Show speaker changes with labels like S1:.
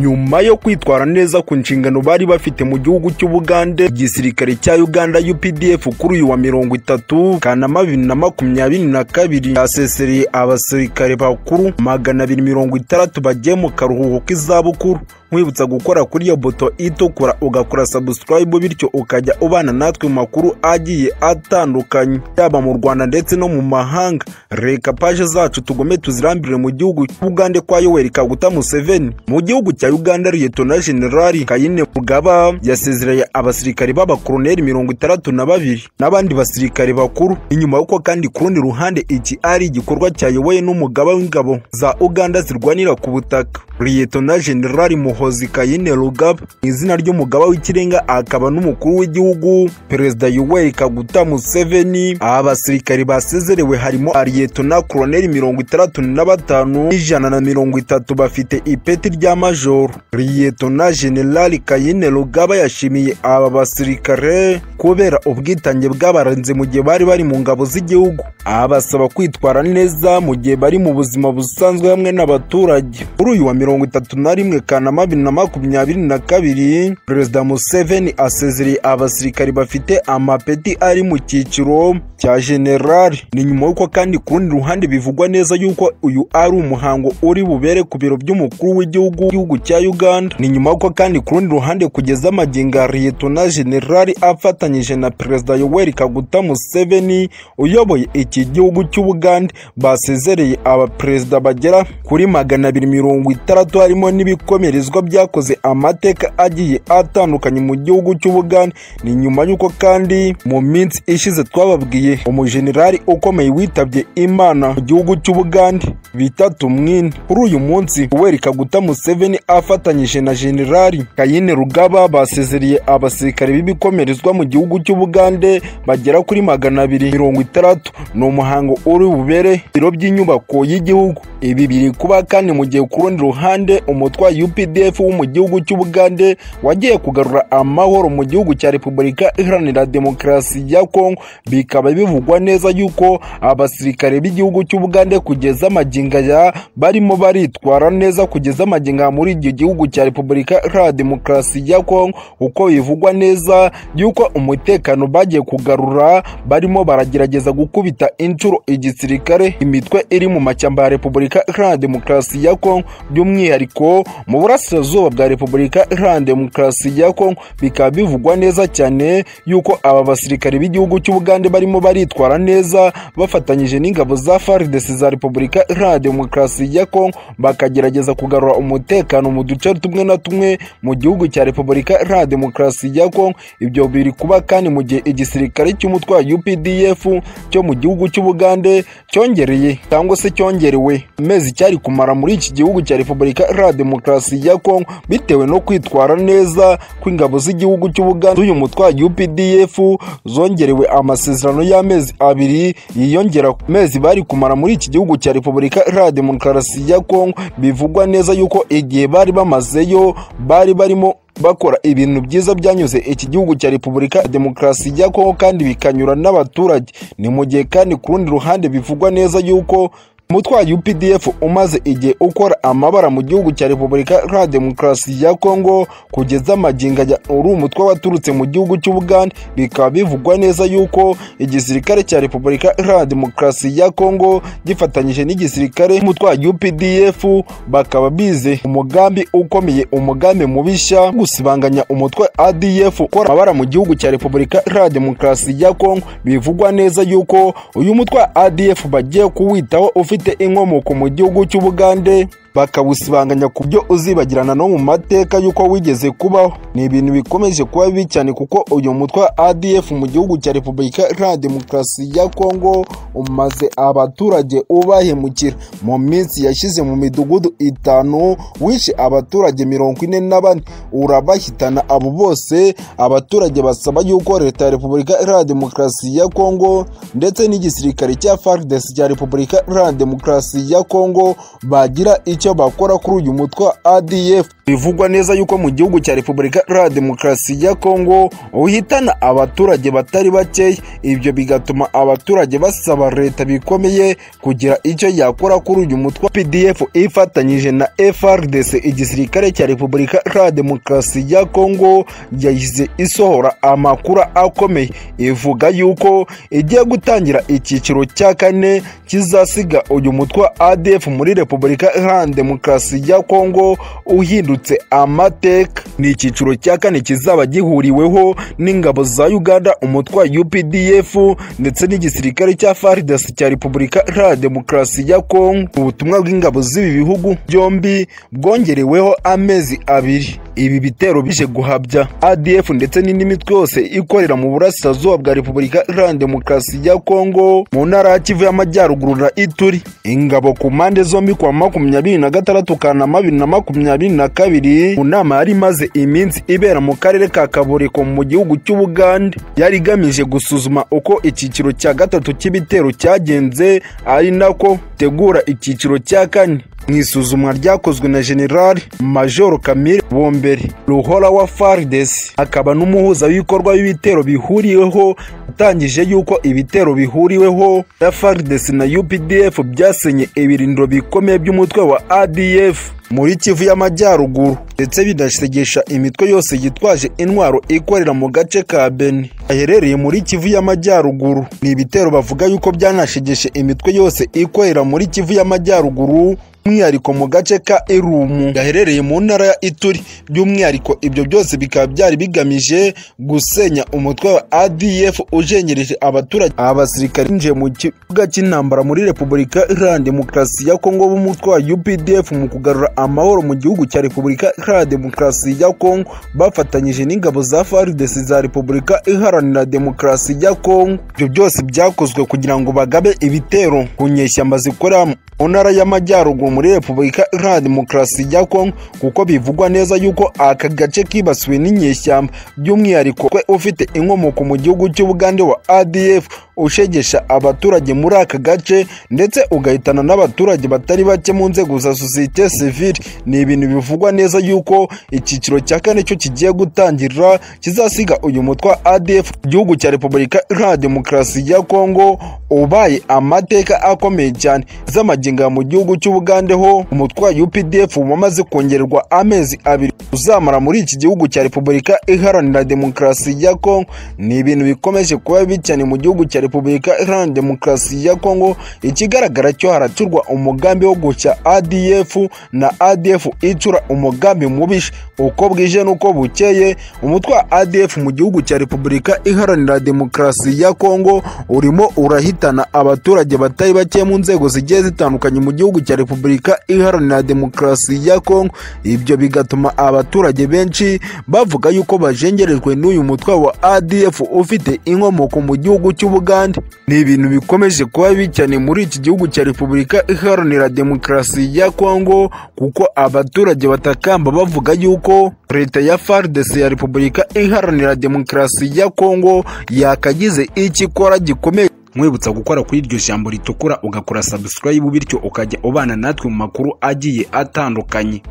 S1: nyuma yo kwitwara neza ku nshingano bari bafite mu gihugu cy'ubugande igisirikare cya uganda updf kuri uyu wa mirongo itatu kanama bibiri na makumyabiri na kabiri yasesereye abasirikare bakuru magana abiri mirongo itandatu bagiye mu karuhuko k'izabukuru nkwibutsa gukora kuri iyo boto itukura ugakora sabusikarayibu bityo ukajya ubana natwe mu makuru agiye atandukanye yaba mu rwanda ndetse no mu mahanga reka paje zacu tugome tuzirambire mu gihugu cy'ubugande kwa yoweri kaguta museveni mu gihugu cya uganda liyetona generali kayine mugaba yasezereye abasirikare b'abakoroneri mirongo itandatu na babiri n'abandi basirikare bakuru inyuma y'uko kandi ku rundi ruhande iki ari igikorwa cyayobowe n'umugaba w'ingabo za uganda zirwanira ku butaka liyetona generali mu muhozi kayine rugaba mu izina ry'umugaba w'ikirenga akaba n'umukuru w'igihugu perezida yuweri kaguta museveni aba basirikare basezerewe harimo ariyetona koroneri mirongo itandatu na batanu n'ijana na mirongo itatu bafite ipeti rya majoro riyetona generali kayine rugaba yashimiye aba basirikare kubera ubwitange bw'abarinzi mu gihe bari bari mu ngabo z'igihugu abasaba kwitwara neza mu gihe bari mu buzima busanzwe hamwe n'abaturage kuri uyu wa mirongo itatu na rimwe kanama bibiri na makumyabiri na kabiri perezida museveni asezereye abasirikari bafite amapeti ari mu cyiciro cya generali ni nyuma y'uko kandi ku rundi ruhande bivugwa neza y'uko uyu ari umuhango uri bubere ku biro by'umukuru w'igihugu gihugu cya uganda ni nyuma y'uko kandi ku rundi ruhande kugeza amagingo liyetona generali afatanyije na perezida yoweri kaguta museveni uyoboye iki gihugu cy'ubugande basezereye abaperezida bagera kuri magana abiri mirongo itandatu harimo n'ibikomere ibahirizwa byakoze amateka agiye atandukanye mu gihugu cy'ubugande ni nyuma y'uko kandi mu minsi ishize twababwiye umujenerali ukomeye witabye imana mu gihugu cy'ubugande bitatu mwine kuri uyu munsi uweri kaguta museveni afatanyije na generali kayine rugaba basezereye abasirikare b'ibikomerezwa mu gihugu cy'ubugande bagera kuri magana abiri mirongo itandatu ni umuhango uri bubere biro by'inyubako y'igihugu ibi biri kuba kandi mu gihe ku rundi ruhande umutwayi upd UPDF wo mu gihugu cy'Ubugande wagiye kugarura amahoro mu gihugu cya Repubulika Iharanira Demokarasi ya Kongo bikaba bivugwa neza yuko abasirikare b'igihugu cy'Ubugande kugeza amaginga ya barimo baritwara neza kugeza amaginga muri icyo gihugu cya Repubulika Iharanira Demokarasi ya Kongo uko bivugwa neza yuko umutekano bagiye kugarura barimo baragerageza gukubita inshuro igisirikare imitwe iri mu mashyamba ya Repubulika Iharanira Demokarasi ya Kongo by'umwihariko mu burasirazuba burasirazuba bwa repubulika iharanira demokarasi ya kongo bikaba bivugwa neza cyane yuko aba basirikare b'igihugu cy'ubugande barimo baritwara neza bafatanyije n'ingabo za faridesi za repubulika iharanira demokarasi ya kongo bakagerageza kugarura umutekano mu duce tumwe na tumwe mu gihugu cya repubulika iharanira demokarasi ya kongo ibyo biri kuba kandi mu gihe igisirikare cy'umutwaye updf cyo mu gihugu cy'ubugande cyongereye cyangwa se cyongerewe amezi cyari kumara muri iki gihugu cya repubulika iharanira demokarasi ya Kongo bitewe no kwitwara neza kw'ingabo z'igihugu cy'Ubugande uyu mutwaji UPDF zongerewe amasezerano y'amezi abiri yiyongera ku mezi bari kumara muri iki gihugu cya Repubulika Iharanira Demokarasi ya Kongo bivugwa neza yuko igihe bari bamazeyo bari barimo bakora ibintu byiza byanyuze iki gihugu cya repubulika demokarasi ya kongo kandi bikanyura n'abaturage ni mu gihe kandi ku rundi ruhande bivugwa neza yuko umutwayi UPDF umaze igihe ukora amabara mu gihugu cya Repubulika Iharanira Demokarasi ya Kongo kugeza amaginga ya uri umutwe waturutse mu gihugu cy'Ubugande bikaba bivugwa neza yuko igisirikare cya Repubulika Iharanira Demokarasi ya Kongo gifatanyije n'igisirikare umutwayi UPDF bakaba bize umugambi ukomeye umugambi mubisha gusibanganya umutwe ADF ukora amabara mu gihugu cya Repubulika Iharanira Demokarasi ya Kongo bivugwa neza yuko uyu mutwe ADF bagiye kuwitaho ufite ufite inkomoko mu gihugu cy'Ubugande bakawusibanganya ku byo uzibagirana no mu mateka y'uko wigeze kubaho ni ibintu bikomeje kuba bibi cyane kuko uyu mutwe wa adf mu gihugu cya repubulika iharanira demokarasi ya kongo umaze abaturage ubahemukira mu minsi yashyize mu midugudu itanu wishe abaturage mirongo ine na bane urabahitana abo bose abaturage basaba yuko leta ya repubulika iharanira demokarasi ya kongo ndetse n'igisirikare cya fardesi cya repubulika iharanira demokarasi ya kongo bagira icyo bakora kuri uyu mutwe wa ADF bivugwa neza yuko mu gihugu cya Repubulika Iharanira Demokarasi ya Kongo uhitana abaturage batari bakeya ibyo bigatuma abaturage basaba leta bikomeye kugira icyo yakora kuri uyu mutwe wa PDF ifatanyije na FRDC igisirikare cya Repubulika Iharanira Demokarasi ya Kongo yahise isohora amakuru akomeye ivuga yuko igiye gutangira icyiciro cya kane kizasiga uyu mutwe wa ADF muri Repubulika Iharanira Demokarasi ya Kongo uhindutse amateka ni icyiciro cya kane kizaba gihuriweho n'ingabo za Uganda umutwe wa UPDF ndetse n'igisirikare cya FARDC cya Repubulika Iharanira Demokarasi ya Kongo ubutumwa bw'ingabo z'ibi bihugu byombi bwongereweho amezi abiri ibi bitero bije guhabya ADF ndetse n'indi mitwe yose ikorera mu burasirazuba bwa Repubulika Iharanira Demokarasi ya Kongo mu ntara ya Kivu y'Amajyaruguru na Ituri ingabo ku mpande zombi kuwa makumyabiri na gatandatu Kanama bibiri na makumyabiri na kabiri mu nama yari imaze iminsi ibera mu karere ka Kaboreko mu gihugu cy'Ubugande yari igamije gusuzuma uko icyiciro cya gatatu cy'ibitero cyagenze ari nako tegura icyiciro cya kane mu isuzumwa ryakozwe na General Major Kamire Bombere Ruhora wa FARDC akaba n'umuhuza w'ibikorwa w'ibitero bihuriweho atangije yuko ibitero bihuriweho na FARDC na UPDF byasenye ibirindiro bikomeye by'umutwe wa ADF muri Kivu y'Amajyaruguru ndetse binasegesha imitwe yose yitwaje intwaro ikorera mu gace ka Beni aherereye muri Kivu y'Amajyaruguru ni ibitero bavuga yuko byanashegeshe imitwe yose ikorera muri Kivu y'Amajyaruguru by'umwihariko mu gace ka Irumu gaherereye mu ntara ya Ituri by'umwihariko ibyo byose bikaba byari bigamije gusenya umutwe wa ADF ujengereje abaturage abasirikare binjiye mu kibuga cy'intambara muri Repubulika Iharanira Demokarasi ya Kongo b'umutwe wa UPDF mu kugarura amahoro mu gihugu cya Repubulika Iharanira Demokarasi ya Kongo bafatanyije n'ingabo za FARDC za Repubulika Iharanira Demokarasi ya Kongo ibyo byose byakozwe kugira ngo bagabe ibitero ku nyeshyamba zikorera mu ntara y'amajyaruguru muri Repubulika Iharanira Demokarasi ya Kongo kuko bivugwa neza yuko aka gace kibasiwe n'inyeshyamba by'umwihariko kwe ufite inkomoko mu gihugu cy'Ubugande wa ADF ushegesha abaturage muri aka gace ndetse ugahitana n'abaturage batari bake mu nzego za sosiyete sivile ni ibintu bivugwa neza yuko icyiciro cya kane cyo kigiye gutangira kizasiga uyu mutwe wa ADF igihugu cya Repubulika Iharanira Demokarasi ya Kongo ubaye amateka akomeye cyane z'amagingo mu gihugu cy'Ubugande ho umutwe wa UPDF wamaze kongererwa amezi abiri uzamara muri iki gihugu cya Repubulika Iharanira Demokarasi ya Kongo ni ibintu bikomeje kuba bibi cyane mu gihugu cya Repubulika Iharanira Demokarasi ya Kongo ikigaragara cyo haracurwa umugambi wo gucya ADF na ADF icura umugambi mubisha uko bwije n'uko bukeye umutwe wa ADF mu gihugu cya Repubulika Iharanira Demokarasi ya Kongo urimo urahitana abaturage batari bake mu nzego zigiye zitandukanye mu gihugu cya Repubulika Repubulika Iharanira Demokarasi ya Kongo ibyo bigatuma abaturage benshi bavuga yuko bajengerejwe n'uyu mutwe wa ADF ufite inkomoko mu gihugu cy'Ubugande ni ibintu bikomeje kuba bibi cyane muri iki gihugu cya Repubulika Iharanira Demokarasi ya Kongo kuko abaturage batakamba bavuga yuko leta ya FARDC ya Repubulika Iharanira Demokarasi ya Kongo yakagize ikikora gikomeye mwibutsa gukora kuri iryo jambo ritukura ugakora subscribe bityo ukajya ubana natwe mu makuru agiye atandukanye